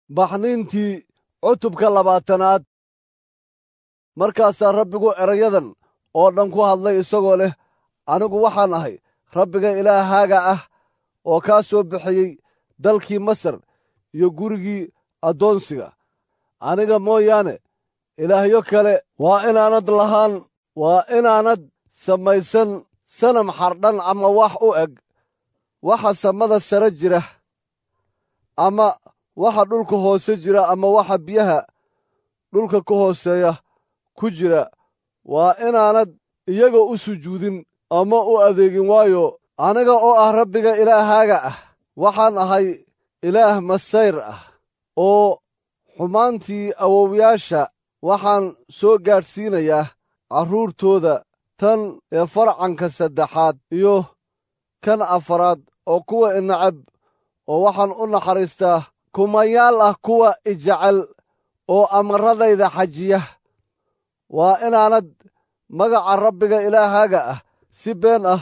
baxniintii cutubka labaatanaad markaasaa rabbigu erayadan oo dhan ku hadlay isagoo leh anigu waxaan ahay rabbiga ilaahaaga ah oo kaa soo bixiyey dalkii masar iyo gurigii addoonsiga aniga mooyaane ilaahyo kale waa inaanad lahaan waa inaanad samaysan sanam xardhan ama wax u eg waxa samada sare jira ama waxa dhulka hoose jira ama waxa biyaha dhulka ka hooseeya ku jira waa inaanad iyaga u sujuudin ama u adeegin waayo aniga oo ah rabbiga ilaahaaga ah waxaan ahay ilaah masayr ah oo xumaantii awowyaasha waxaan soo gaadhsiinayaa carruurtooda tan ee farcanka saddexaad iyo kan afaraad oo kuwa inacab oo waxaan u naxariistaa kumayaal ah kuwa ijecel oo amaradayda xajiya waa inaanad magaca rabbiga ilaahaaga ah si been ah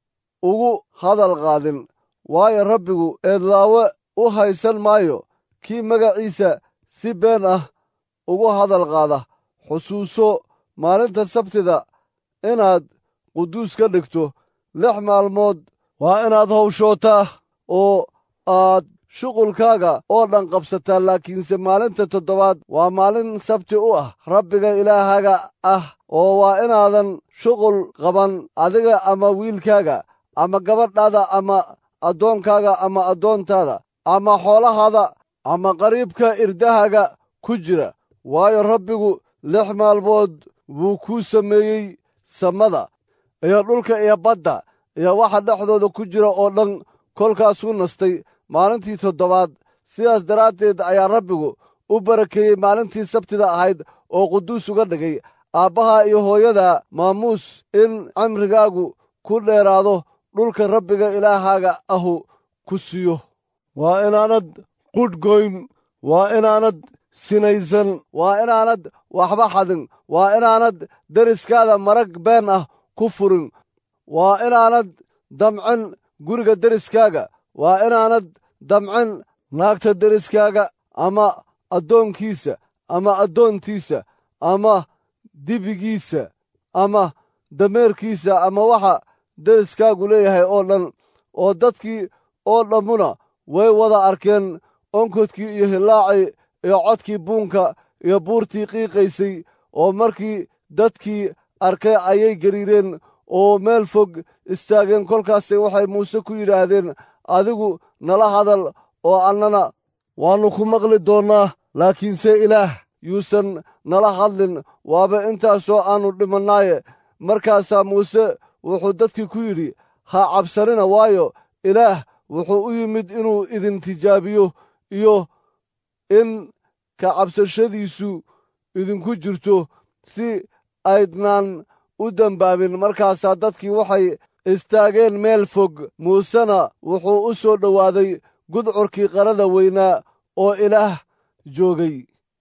ugu hadal qaadin waayo rabbigu eedlaawe u haysan maayo kii magaciisa si been ah ugu hadal qaada xusuuso maalinta sabtida inaad quduus ka dhigto lix maalmood waa inaad hawshootaa oo aad shuqulkaaga oo dhan qabsataa laakiinse maalinta toddobaad waa maalin sabti u ah rabbiga ilaahaaga ah oo waa inaadan shuqul qaban adiga ama wiilkaaga ama gabadhaada ama addoonkaaga ama addoontaada ama xoolahaada ama qariibka irdahaaga ku jira waayo rabbigu lix maalmood buu kuu sameeyey samada iyo dhulka iyo badda iyo waxa dhexdooda ku jira oo dhan kolkaasuu nastay maalintii toddobaad sidaas daraaddeed ayaa rabbigu u barakeeyey maalintii sabtida ahayd oo quduus uga dhigay aabbaha iyo hooyada maamuus in camrigaagu ku dheeraado dhulka rabbiga ilaahaaga ahu ku siiyo waa inaanad qudhgoyn waa inaanad sinaysan waa inaanad waxba xadin waa inaanad deriskaada marag been ah ku furin waa inaanad damcin guriga deriskaaga waa inaanad damcin naagta deriskaaga ama addoonkiisa ama addoontiisa ama dibigiisa ama dameerkiisa ama waxa deriskaagu leeyahay oo dhan oo dadkii oo dhammuna way wada arkeen onkodkii iyo hilaacii iyo codkii buunka iyo buurtii qiiqaysay oo markii dadkii arkay ayay gariireen oo meel fog istaageen kolkaase waxay muuse ku yidhaahdeen adigu nala hadal oo annana waannu ku maqli doonnaa laakiinse ilaah yuusan nala hadlin waaba intaasoo aannu dhimannaaye markaasaa muuse wuxuu dadkii ku yidhi ha cabsanina waayo ilaah wuxuu u yimid inuu idin tijaabiyo iyo in ka cabsashadiisu idinku jirto si aydnaan u dembaabin markaasaa dadkii waxay istaageen meel fog muusena wuxuu u soo dhowaaday gudcurkii qarada weynaa oo ilaah joogay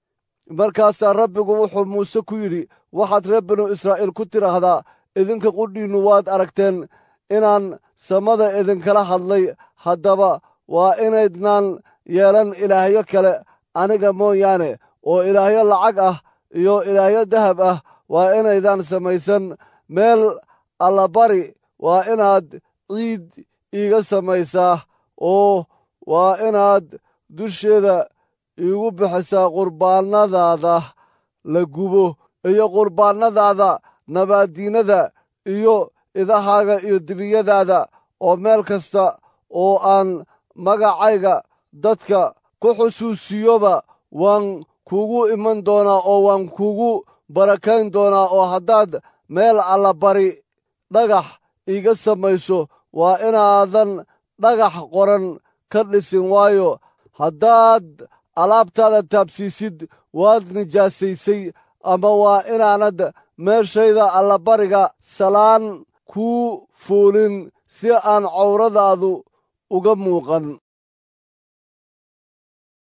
markaasaa rabbigu wuxuu muuse ku yidhi waxaad reer binu israa'iil ku tidhaahdaa idinka qudhiinnu waad aragteen inaan samada idinkala hadlay haddaba waa inaydnaan yeelan ilaahyo kale aniga mooyaane oo ilaahyo lacag ah iyo ilaahyo dahab ah waa inaydaan samaysan meel allabari waa inaad ciid iiga samaysaa oo waa inaad dusheeda iigu bixisaa qurbaannadaada la gubo iyo qurbaannadaada nabaaddiinada iyo idahaaga iyo dibiyadaada oo meel kasta oo aan magacayga dadka ku xusuusiyoba waan kuugu iman doonaa oo waan kuugu barakayn doonaa oo haddaad meel allabari dhagax iiga samayso waa inaadan dhagax qoran ka dhisin waayo haddaad alaabtaada taabsiisid waad nijaasaysay ama waa inaanad meeshayda allabariga salaan kuu fuulin si aan cawradaadu uga muuqan